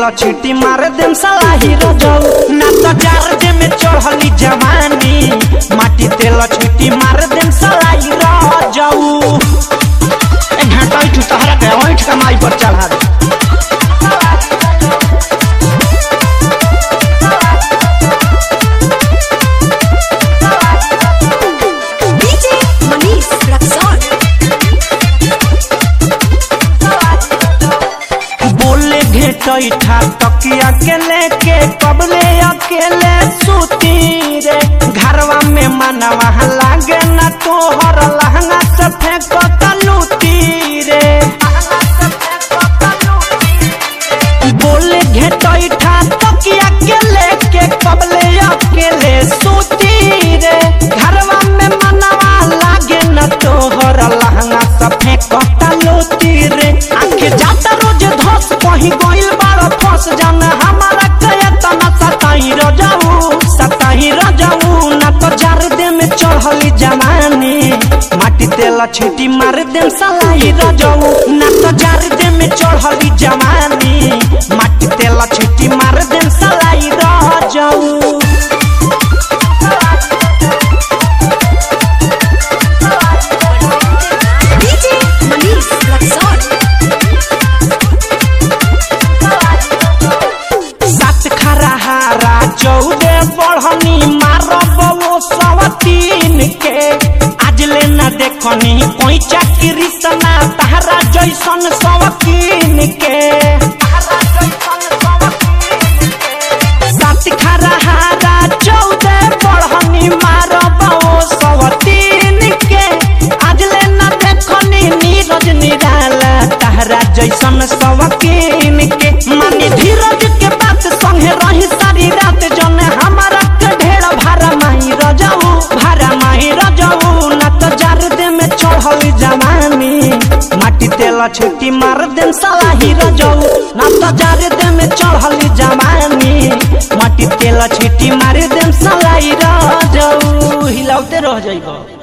तेल छीटी मार देम सलाही रजऊ ना तो जार दे में चढ़ली जवानी माटी तेल छीटी मार देम सलाही रजऊ ए घाटा इठू तहरा के ओइठ कमाई पर चढ़ा दे DJ Manish Raxon. बोले घेटैठा तकिया के लेके कबले अकेले सूती रे घरवा में मनवा लागे ना तोहर लहंगा से फेंक तलूती रे बोले घेटैठा तकिया के लेके कबले अकेले सूती रे घरवा में मनवा लागे न तोहर लहंगा से फेंक तलूती रे आखे जाता रोज धस कहीं गोइल बाड़ फंस जान हमारा कयतन सताई रजाऊ सताई रजाऊ ना तो जार दे में चढ़ली जवानी माटी तेल छीटी मार देम सलाई रजाऊ ना तो जार दे में चढ़ली जवानी माटी तेल छीटी मार देम सलाई रजाऊ DJ Manish Raxon. सात खरा हारा चौदह बढ़नी मारब वो सवतीन के आज ले न देखनी कोई चाकरी सना तहरा जैसन सवकीन के सात खरा हारा चौदह बढ़नी मारब वो सवतीन के आज ले न देखनी नीरज निराला तहरा जैसन सवकीन के मानी धीरज के बात संगे रही सारी रात जन हमारा के ढेर भारा माही रजाऊ भारा माही रजाऊ ना तो जार दे में चढ़ल जवानी माटी तेल छुट्टी मार देम सलाही रजाऊ ना तो जार दे में चढ़ल जवानी माटी तेल छुट्टी मार देम सलाही रजाऊ हिलाउते रह जाइबो